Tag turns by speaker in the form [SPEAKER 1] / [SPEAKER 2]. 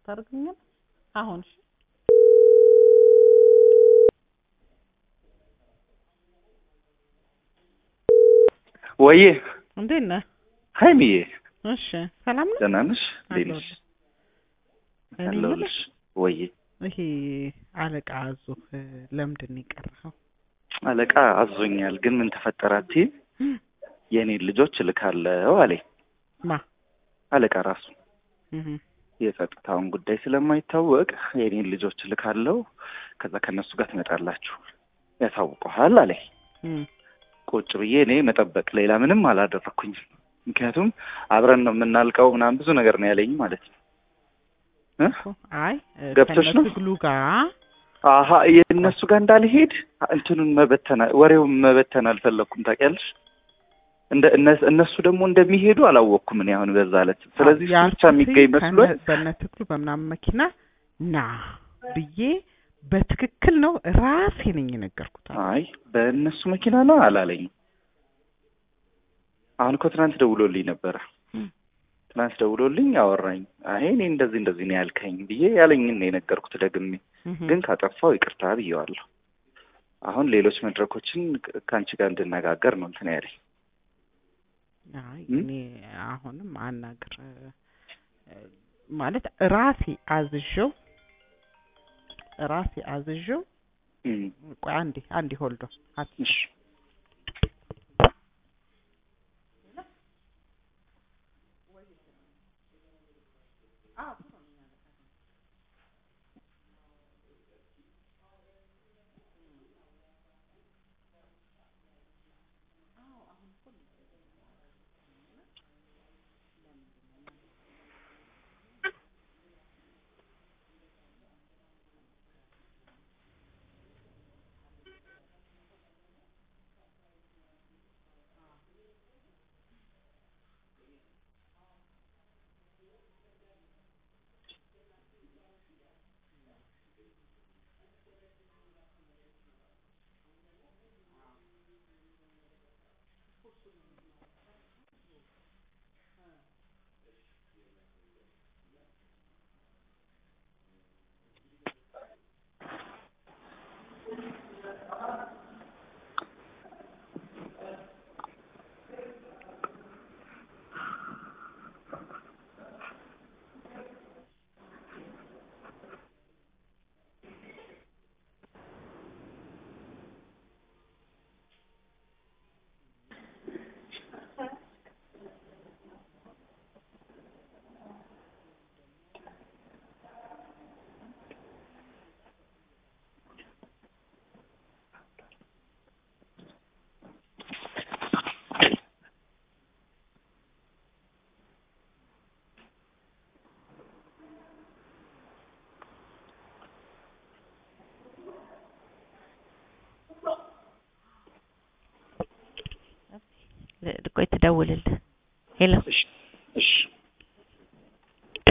[SPEAKER 1] ታደርገኛል አሁን እሺ
[SPEAKER 2] ወዬ
[SPEAKER 1] እንዴት ነህ
[SPEAKER 2] ሀይሚዬ
[SPEAKER 1] እሺ ሰላም ነው
[SPEAKER 2] ደህና ነሽ? እንዴት ነሽ?
[SPEAKER 1] አለሁልህ። እኔ
[SPEAKER 2] አለሁልሽ። ወዬ
[SPEAKER 1] ይሄ አለቃ አዞህ ለምንድን ነው የቀረኸው
[SPEAKER 2] አለቃ አዞኛል፣ ግን ምን ተፈጠረ አትይም? የእኔን ልጆች እልካለሁ አለኝ
[SPEAKER 1] ማ
[SPEAKER 2] አለቃ ራሱ።
[SPEAKER 1] እህ
[SPEAKER 2] የጸጥታውን ጉዳይ ስለማይታወቅ የእኔን ልጆች እልካለሁ፣ ከዛ ከእነሱ ጋር ትመጣላችሁ፣ ያሳውቀሃል አለኝ።
[SPEAKER 1] እህ
[SPEAKER 2] ቁጭ ብዬ እኔ መጠበቅ ሌላ ምንም አላደረኩኝም። ምክንያቱም አብረን ነው የምናልቀው ምናምን ብዙ ነገር ነው ያለኝ ማለት ነው እ
[SPEAKER 1] እኮ አይ
[SPEAKER 2] ገብቶሽ ነው?
[SPEAKER 1] ከነትግሉ ጋር
[SPEAKER 2] አሀ የእነሱ ጋር እንዳልሄድ እንትኑን መበተን ወሬውን መበተን አልፈለግኩም። ታውቂያለሽ እንደ እነ- እነሱ ደግሞ እንደሚሄዱ አላወቅኩም እኔ አሁን በዛ ዕለት። ስለዚህ እሱ ብቻ የሚገኝ መስሎኝ
[SPEAKER 1] በነ ትግሉ በምናምን መኪና ና ብዬ በትክክል ነው ራሴ ነኝ የነገርኩት።
[SPEAKER 2] አይ በእነሱ መኪና ነው አላለኝም። አሁን እኮ ትናንት ደውሎልኝ ነበረ።
[SPEAKER 1] እም።
[SPEAKER 2] ትናንት ደውሎልኝ አወራኝ። አይ እኔ እንደዚህ እንደዚህ ነው ያልከኝ ብዬ ያለኝን ነው የነገርኩት ደግሜ።
[SPEAKER 1] እህ
[SPEAKER 2] ግን ካጠፋው ይቅርታ ብዬዋለሁ። አሁን ሌሎች መድረኮችን ከ- ከአንቺ ጋር እንድነጋገር ነው እንትን ያለኝ።
[SPEAKER 1] አይ
[SPEAKER 2] እም?
[SPEAKER 1] እኔ አሁንም አናግር እ፣ ማለት ራሴ አዝዤው ራሴ አዝዤው
[SPEAKER 2] እም፣
[SPEAKER 1] ቆይ አንዴ አንዴ ሆልዶ አት
[SPEAKER 2] እሺ
[SPEAKER 3] ቆይ ትደውልልህ ሄሎ
[SPEAKER 2] እሺ እሺ